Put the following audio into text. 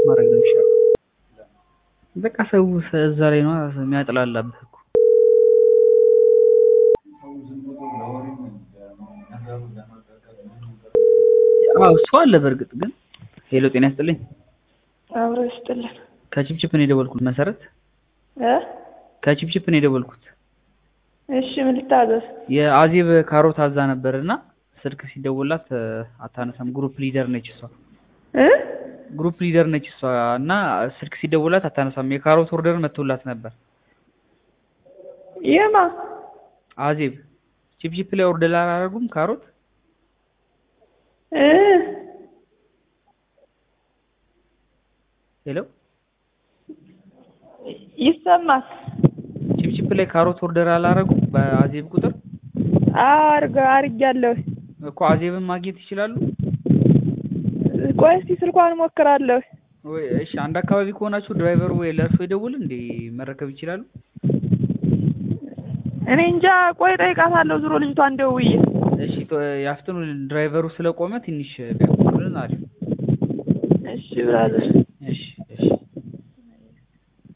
ማድረግ ነው የሚሻለው። በቃ ሰው እዛ ላይ ነው የሚያጥላላብህ እኮ። አዎ እሱ አለ በእርግጥ ግን። ሄሎ ጤና ይስጥልኝ። አብሮ ይስጥልን። ከቺፕቺፕ ነው የደወልኩት መሰረት። እ ከቺፕቺፕ ነው የደወልኩት። እሺ ምን ልታዘዝ? የአዜብ ካሮት አዛ ነበር እና ስልክ ሲደውላት አታነሳም። ግሩፕ ሊደር ነች እሷ እ ግሩፕ ሊደር ነች እሷ እና ስልክ ሲደውላት አታነሳም። የካሮት ኦርደር መጥቶላት ነበር። የማ አዜብ ቺፕቺፕ ላይ ኦርደር አላደረጉም ካሮት እ ሄሎ ይሰማል። ቺፕቺፕ ላይ ካሮት ኦርደር አላደረጉም በአዜብ ቁጥር አዎ አርገ አርጊያለሁ። እኮ አዜብን ማግኘት ይችላሉ ቆይ እስኪ ስልኳን እሞክራለሁ። ወይ? እሺ አንድ አካባቢ ከሆናችሁ ድራይቨሩ ወይ ለእርሶ ይደውል እንዴ መረከብ ይችላሉ? እኔ እንጃ። ቆይ እጠይቃታለሁ ዙሮ ልጅቷን ደውዬ። እሺ ቶ- ያፍጥኑ ድራይቨሩ ስለቆመ ትንሽ ቢያቆሙልን አሪፍ። እሺ ብራዘር እሺ